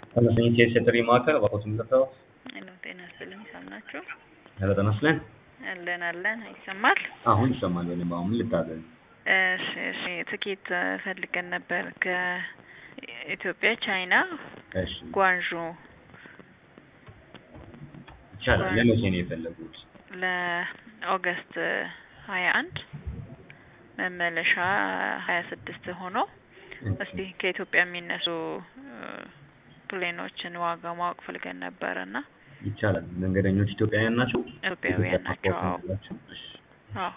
ተመስገን የጥሪ ማዕከል እባክዎትን ልርዳዎ? ሄሎ ጤና ይስጥልኝ ሰማችሁ? ሄሎ ጤና ይስጥልኝ። አለን አለን ይሰማል? አሁን ይሰማል በደንብ። አሁን ምን ልታዘዝ? እሺ እሺ ትኬት ፈልገን ነበር ከኢትዮጵያ ቻይና እሺ ጓንዡ ይቻላል። ለመቼ ነው የፈለጉት? ለኦገስት ሀያ አንድ መመለሻ ሀያ ስድስት ሆኖ እስቲ ከኢትዮጵያ የሚነሱ ፕሌኖችን ዋጋ ማወቅ ፈልገን ነበረ እና ይቻላል። መንገደኞች ኢትዮጵያውያን ናቸው? ኢትዮጵያውያን ናቸው። አዎ ናቸው። እሺ አዎ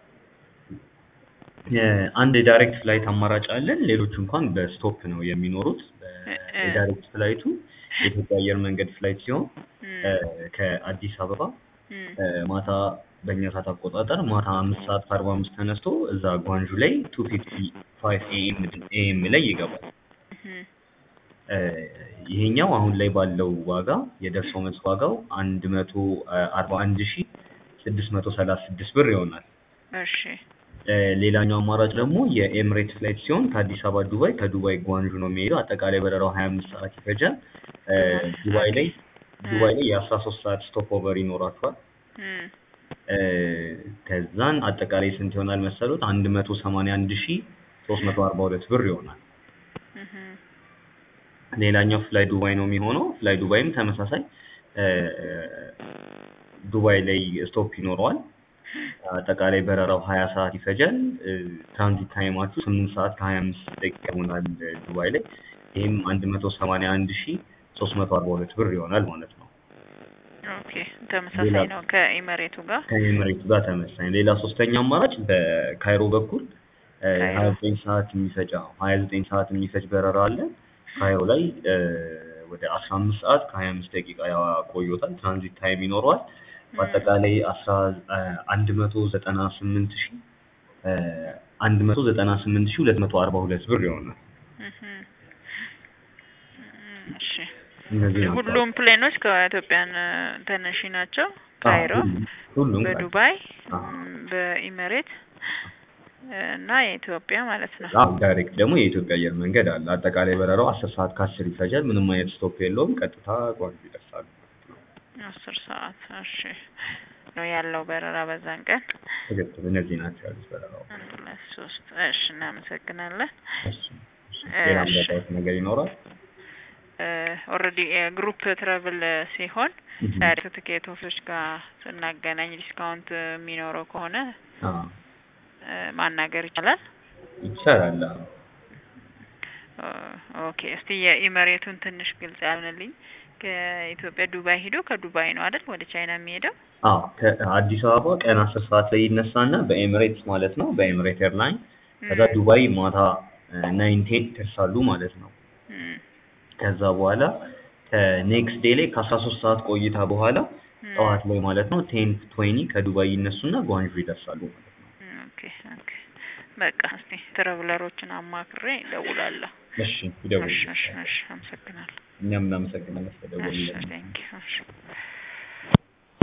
አንድ የዳይሬክት ፍላይት አማራጭ አለን። ሌሎቹ እንኳን በስቶፕ ነው የሚኖሩት። እ- የዳይሬክት ፍላይቱ የኢትዮጵያ አየር መንገድ ፍላይት ሲሆን እም፣ ከአዲስ አበባ እም፣ እ፣ ማታ በእኛ ሰዓት አቆጣጠር ማታ አምስት ሰዓት ከአርባ አምስት ተነስቶ እዛ ጓንጁ ላይ ቱ ፊፍቲ ፋይቭ ኤኤም ላይ ይገባል። እም፣ እ፣ ይሄኛው አሁን ላይ ባለው ዋጋ የደርሶ መልስ ዋጋው አንድ መቶ አርባ አንድ ሺ ስድስት መቶ ሰላሳ ስድስት ብር ይሆናል። እሺ እ፣ ሌላኛው አማራጭ ደግሞ የኤምሬት ፍላይት ሲሆን ከአዲስ አበባ ዱባይ፣ ከዱባይ ጓንጁ ነው የሚሄደው። አጠቃላይ በረራው ሀያ አምስት ሰዓት ይፈጃል። እ፣ ዱባይ ላይ ዱባይ ላይ የአስራ ሶስት ሰዓት ስቶፕ ኦቨር ይኖራቸዋል። እም፣ እ፣ ከዛን አጠቃላይ ስንት ይሆናል መሰሉት? አንድ መቶ ሰማንያ አንድ ሺ ሶስት መቶ አርባ ሁለት ብር ይሆናል። እም፣ ሌላኛው ፍላይ ዱባይ ነው የሚሆነው። ፍላይ ዱባይም ተመሳሳይ እ፣ ዱባይ ላይ ስቶፕ ይኖረዋል። አጠቃላይ በረራው ሀያ ሰዓት ይፈጃል። እ፣ ትራንዚት ታይማችሁ ስምንት ሰዓት ከሀያ አምስት ደቂቃ ይሆናል እ፣ ዱባይ ላይ። ይህም አንድ መቶ ሰማንያ አንድ ሺ ሶስት መቶ አርባ ሁለት ብር ይሆናል ማለት ነው። ኦኬ ተመሳሳይ ሌላ- ነው ከኢመሬቱ ጋር ከኤምሬቱ ጋር ተመሳሳይ። ሌላ ሶስተኛ አማራጭ በካይሮ በኩል ካይሮ። ሀያ ዘጠኝ ሰዓት የሚፈጅ ሀያ ዘጠኝ ሰዓት የሚፈጅ በረራ አለ። ካይሮ ላይ እ፣ ወደ አስራ አምስት ሰዓት ከሀያ አምስት ደቂቃ ያቆዮታል። ትራንዚት ታይም ይኖረዋል። በአጠቃላይ አስራ አንድ መቶ ዘጠና ስምንት ሺ አንድ መቶ ዘጠና ስምንት ሺ ሁለት መቶ አርባ ሁለት ብር ይሆናል። እም፣ እም፣ እሺ እነዚህ ናቸው። ሁሉም ፕሌኖች ከኢትዮጵያን ተነሺ ናቸው። አዎ፣ ካይሮ፣ ሁሉም- ሁሉም ካይሮ። በዱባይ፣ አዎ። እም፣ በኢመሬት እና የኢትዮጵያ ማለት ነው። አዎ ዳይሬክት ደግሞ የኢትዮጵያ አየር መንገድ አለ። አጠቃላይ በረራው አስር ሰዓት ከአስር ይፈጃል። ምንም አይነት ስቶፕ የለውም። ቀጥታ ጓንጁ ይደርሳሉ። አስር ሰዓት እሺ ነው ያለው በረራ በዛን ቀን ትክክል። እነዚህ ናቸው ያሉት በረራው። አንድ ሁለት ሶስት እሺ እናመሰግናለን እሺ፣ እሺ። ሌላም እሺ። ረዳት ነገር ይኖራል? ኦልሬዲ የግሩፕ ትራቭል ሲሆን እህ። ዳይሬክት ትኬት ኦፊሶች ጋር ስናገናኝ ዲስካውንት የሚኖረው ከሆነ አዎ እ፣ ማናገር ይቻላል ይቻላል። አዎ። ኦ፣ ኦኬ እስቲ የኢመሬቱን ትንሽ ግልጽ ያልንልኝ ከኢትዮጵያ ዱባይ ሂዶ ከዱባይ ነው አይደል ወደ ቻይና የሚሄደው አዎ ከአዲስ አበባ ቀን አስር ሰዓት ላይ ይነሳና በኤሚሬትስ ማለት ነው በኤሚሬት ኤርላይን ከዛ ዱባይ ማታ ናይን ቴን ይደርሳሉ ማለት ነው። እም፣ ከዛ በኋላ ከኔክስት ዴይ ላይ ከአስራ ሶስት ሰዓት ቆይታ በኋላ እም፣ ጠዋት ላይ ማለት ነው ቴን ትዌኒ ከዱባይ ይነሱና ጓንጁ ይደርሳሉ ማለት ነው። እም፣ ኦኬ ኦኬ በቃ እስቲ ትራቭለሮችን አማክሬ እደውላለሁ እሺ ይደውሉ። እሺ እሺ እሺ አመሰግናለሁ እኛም እናመሰግናለን እሺ ስለደወሉልን። ቴንኪው እሺ